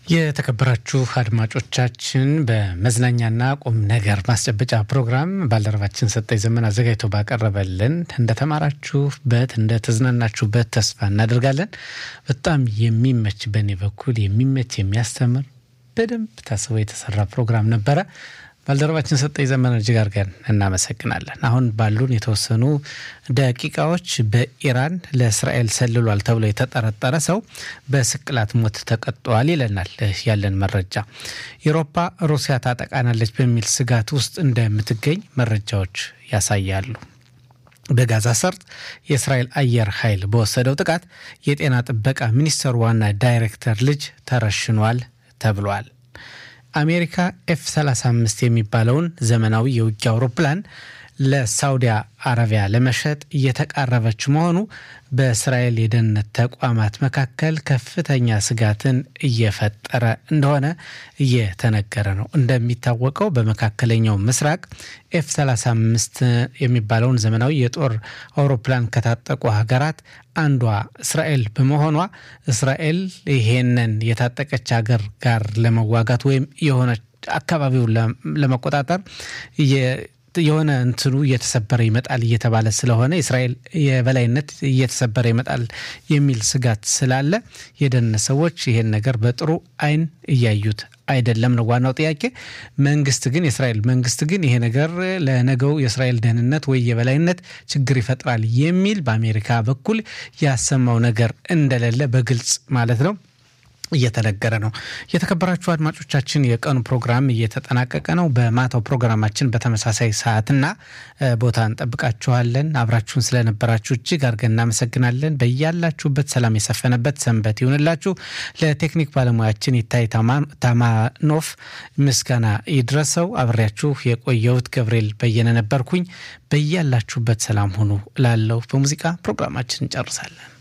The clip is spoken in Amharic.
የተከበራችሁ አድማጮቻችን በመዝናኛና ቁም ነገር ማስጨበጫ ፕሮግራም ባልደረባችን ሰጠኝ ዘመን አዘጋጅቶ ባቀረበልን እንደተማራችሁበት እንደተዝናናችሁበት ተስፋ እናደርጋለን። በጣም የሚመች በእኔ በኩል የሚመች የሚያስተምር በደንብ ታስቦ የተሰራ ፕሮግራም ነበረ። ባልደረባችን ሰጠኝ ዘመን እጅግ አድርገን እናመሰግናለን። አሁን ባሉን የተወሰኑ ደቂቃዎች በኢራን ለእስራኤል ሰልሏል ተብሎ የተጠረጠረ ሰው በስቅላት ሞት ተቀጥቷል ይለናል ያለን መረጃ። ኢሮፓ ሩሲያ ታጠቃናለች በሚል ስጋት ውስጥ እንደምትገኝ መረጃዎች ያሳያሉ። በጋዛ ሰርጥ የእስራኤል አየር ኃይል በወሰደው ጥቃት የጤና ጥበቃ ሚኒስቴር ዋና ዳይሬክተር ልጅ ተረሽኗል ተብሏል። አሜሪካ ኤፍ 35 የሚባለውን ዘመናዊ የውጊያ አውሮፕላን ለሳውዲ አረቢያ ለመሸጥ እየተቃረበች መሆኑ በእስራኤል የደህንነት ተቋማት መካከል ከፍተኛ ስጋትን እየፈጠረ እንደሆነ እየተነገረ ነው። እንደሚታወቀው በመካከለኛው ምስራቅ ኤፍ 35 የሚባለውን ዘመናዊ የጦር አውሮፕላን ከታጠቁ ሀገራት አንዷ እስራኤል በመሆኗ እስራኤል ይሄንን የታጠቀች ሀገር ጋር ለመዋጋት ወይም የሆነ አካባቢውን ለመቆጣጠር የሆነ እንትኑ እየተሰበረ ይመጣል እየተባለ ስለሆነ የእስራኤል የበላይነት እየተሰበረ ይመጣል የሚል ስጋት ስላለ የደህንነት ሰዎች ይሄን ነገር በጥሩ ዓይን እያዩት አይደለም ነው ዋናው ጥያቄ። መንግስት ግን የእስራኤል መንግስት ግን ይሄ ነገር ለነገው የእስራኤል ደህንነት ወይ የበላይነት ችግር ይፈጥራል የሚል በአሜሪካ በኩል ያሰማው ነገር እንደሌለ በግልጽ ማለት ነው እየተነገረ ነው። የተከበራችሁ አድማጮቻችን የቀኑ ፕሮግራም እየተጠናቀቀ ነው። በማታው ፕሮግራማችን በተመሳሳይ ሰዓትና ቦታ እንጠብቃችኋለን። አብራችሁን ስለነበራችሁ እጅግ አድርገን እናመሰግናለን። በያላችሁበት ሰላም የሰፈነበት ሰንበት ይሁንላችሁ። ለቴክኒክ ባለሙያችን ይታይ ታማኖፍ ምስጋና ይድረሰው። አብሬያችሁ የቆየሁት ገብርኤል በየነ ነበርኩኝ። በያላችሁበት ሰላም ሁኑ ላለው በሙዚቃ ፕሮግራማችን እንጨርሳለን።